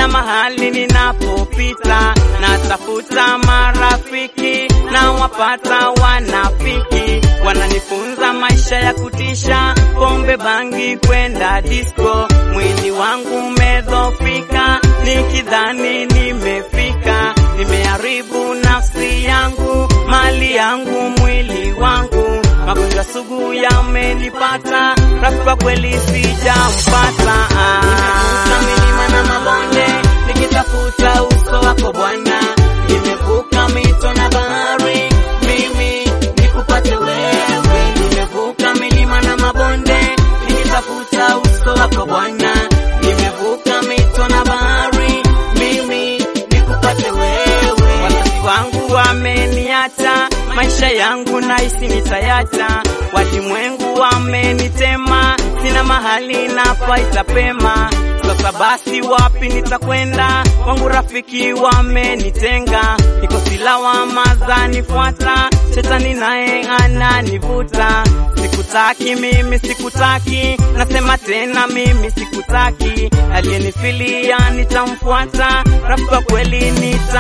kila mahali ninapopita, natafuta marafiki na wapata wanafiki, wananifunza maisha ya kutisha, pombe, bangi, kwenda disco. Mwili wangu umedhofika, nikidhani nimefika, nimeharibu nafsi yangu, mali yangu, mwili wangu, magonjwa sugu yamenipata, rafiki kwa kweli sijampata. Nimevuka milima na mabonde nikitafuta uso wako Bwana, nimevuka mito na bahari, mimi nikupate wewe. Nimevuka milima na mabonde nikitafuta uso wako Bwana, nimevuka mito na bahari, mimi nikupate wewe. Wazazi wangu wameniacha, maisha yangu nahisi nitayacha, walimwengu wamenitema, sina mahali napaita pema. Sasa basi wapi nitakwenda? Wangu rafiki wamenitenga, niko silawama zanifuata, shetani naye ananivuta. Sikutaki mimi, sikutaki, nasema tena mimi sikutaki. Aliyenifilia nitamfuata, rafiki wa kweli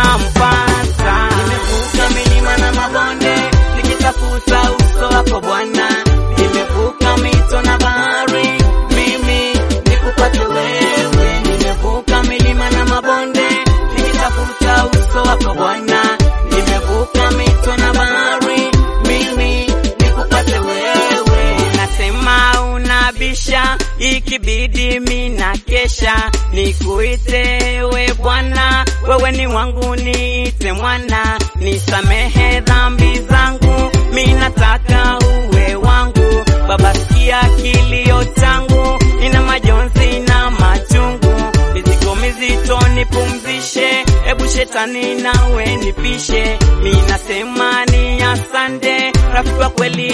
nitampata. Nimevuka milima na mabonde nikitafuta uso wako Bwana, nimevuka mito na bahari, mimi nikupate wewe. Nimevuka milima na mabonde nikitafuta uso wako Bwana, nimevuka mito na bahari, mimi nikupate wewe. Nasema unabisha, ikibidi mina kesha, nikuite we Bwana, wewe ni wangu, niite mwana, nisamehe dhambi zangu, minataka uwe wangu. Baba, sikia kilio changu, nina majonzi na machungu, mizigo mizito nipumzishe, ebu shetani nawe nipishe. Minasema ni asante, rafiki wa kweli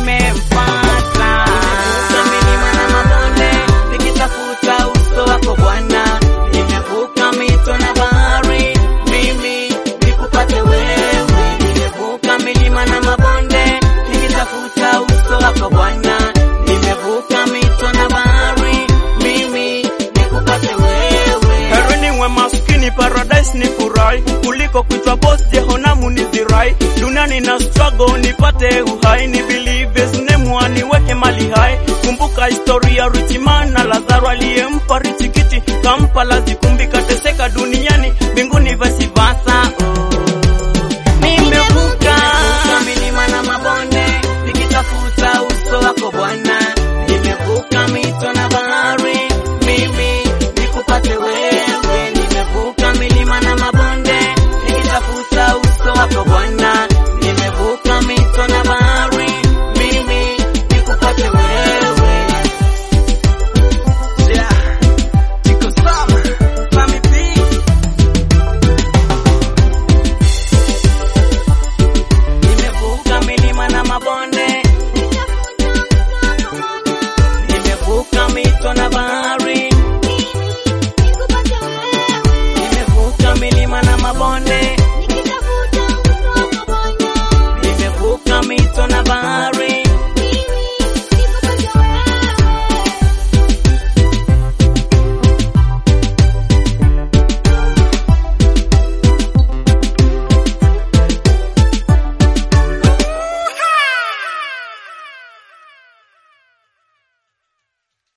nimempata. Nimevuka milima na mabonde nikitafuta uso wako Bwana, nimevuka mito na bahari, mimi nikupate wewe. Nimevuka milima na mabonde nikitafuta uso wako Bwana, nimevuka mito na bahari, mimi nikupate wewe. Heri niwe maskini paradise ni furahi kuliko kuitwa boss jehonamu ni zirai duniani na struggle nipate uhai ni believe Yesu nemwa niweke mali hai kumbuka historia Rich man na Lazaro aliyempa Rich kiti kampa lazi